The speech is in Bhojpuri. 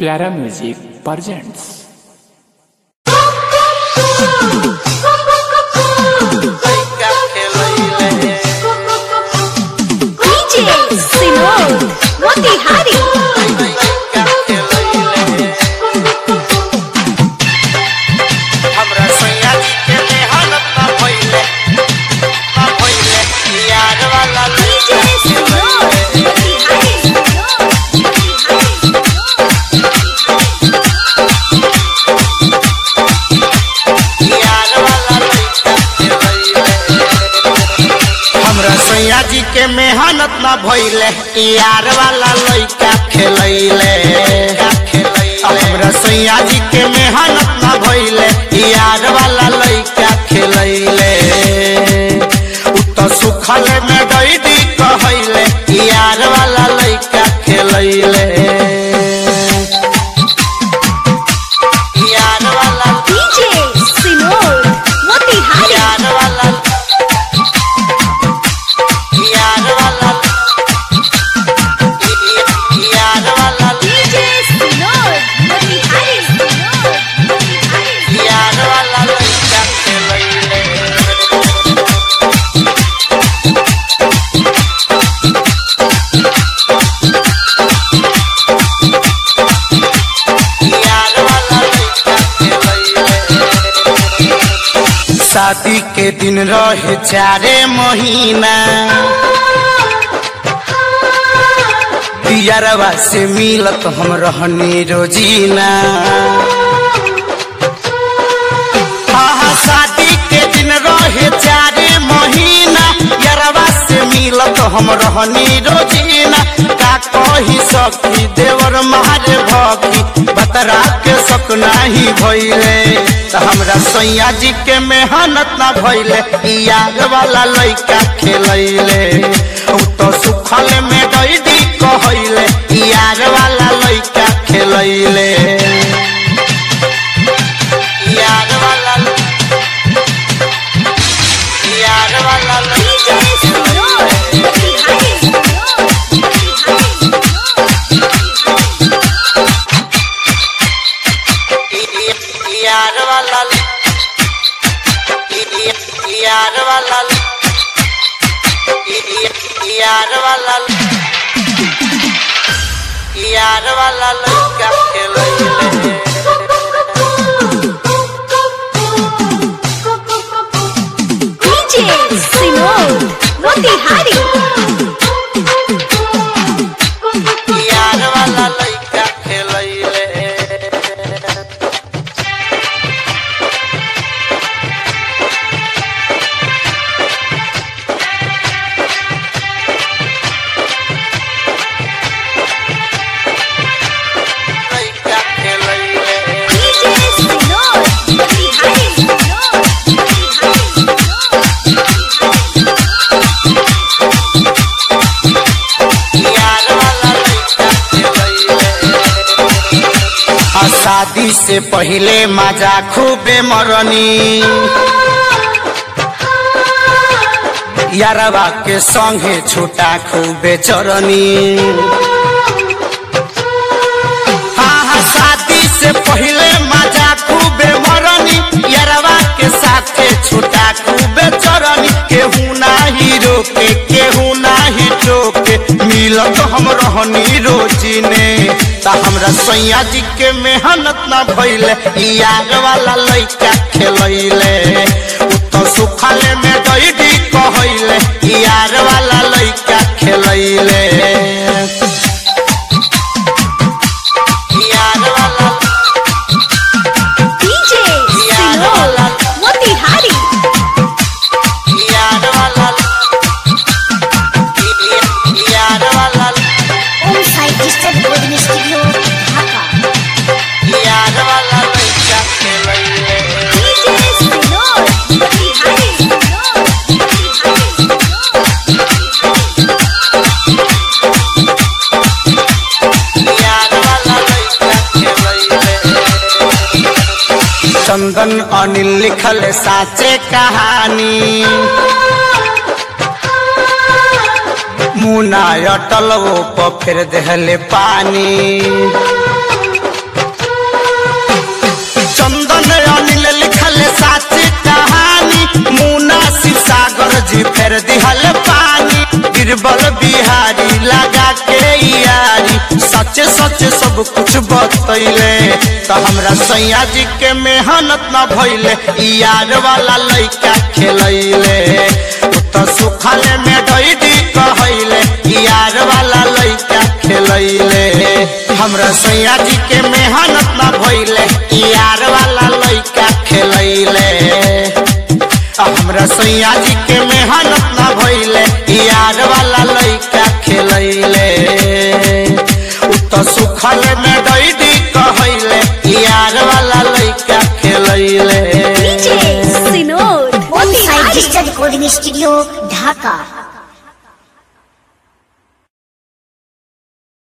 प्यारा म्यूजिक प्रेजेंट्स लइका खेलैले DJ Sinod Motihari लइका खेलैले हमरा सैया जी के मेहनत ना भइले ना भइले यार वाला DJ लइका Sinod खेलैले यार वाला लइका खेलैले हमरा सैया जी के मेहनत ना भइले यार वाला लइका खेलैले हमरा सैया जी के मेहनत ना भइले यार वाला लइका खेलैले उ त सुखल में डैडी कहैले यार वाला लइका खेलैले यार वाला DJ Sinod Motihari यार वाला यार वाला यार वाला DJ Sinod Motihari Motihari यार वाला लइका खेलैले यार वाला लइका खेलैले शादी के दिन रहे चारे महीना पियरवा से मिलत हम रहनी रोजीना आहा शादी के दिन रहे चारे महीना यरवा से मिलत हम रहनी रोजीना का कही सखी देवर मारे भगी बतरा के सक नाही भइले त हमरा सैया जी के मेहनत ना भइले ई यार वाला लइका खेलैले उ तो सुखल में डैडी कहैले ई यार वाला लइका खेलैले यार वाला यार वाला DJ Sinod Motihari यार वाला यार वाला यार वाला यार वाला लड़का खेलैले DJ Sinod Motihari यार वाला लड़का खेलैले लड़का खेलैले DJ Sinod Motihari यार वाला लइका खेलैले आ शादी से पहले मजा खूबे मरनी यारवा के संगे छोटा खूबे चरनी हाँ हाँ शादी से पहले मजा खूबे मरनी यारवा के साथे छोटा खूबे चरनी केहू नाही रोके केहू नाही टोके मिलत हम रहनी रोजी ने ता हमरा सैया जी के मेहनत ना भइले ई यार वाला लइका खेलैले उ तो सुखले में डैडी कहैले ई यार वाला लइका खेलैले यार वाला DJ Sinod Motihari यार वाला यार वाला Om Sai Distant Recording Studio Dhaka यार वाला लइका खेलैले DJ Sinod Motihari यार वाला लइका खेलैले चंदन अनिल लिखल साचे कहानी मुना अटल वो पर फिर देहले पानी फेर दिहल पानी गिरबल बिहारी लगा के यारी सच सच सब कुछ बतैले तो हमरा सैया जी के मेहनत न भइले ई यार वाला लइका खेलैले उ तो सुखले में डैडी कहैले ई यार वाला लइका खेलैले हमरा सैया जी के मेहनत न भइले ई यार वाला लइका खेलैले आ हमरा सैया जी के मेहनत ना भइले ई यार वाला लइका खेलैले उ तो सुखल में डैडी कहैले ई यार वाला लइका खेलैले DJ Sinod. On site Digital Recording Studio, Dhaka.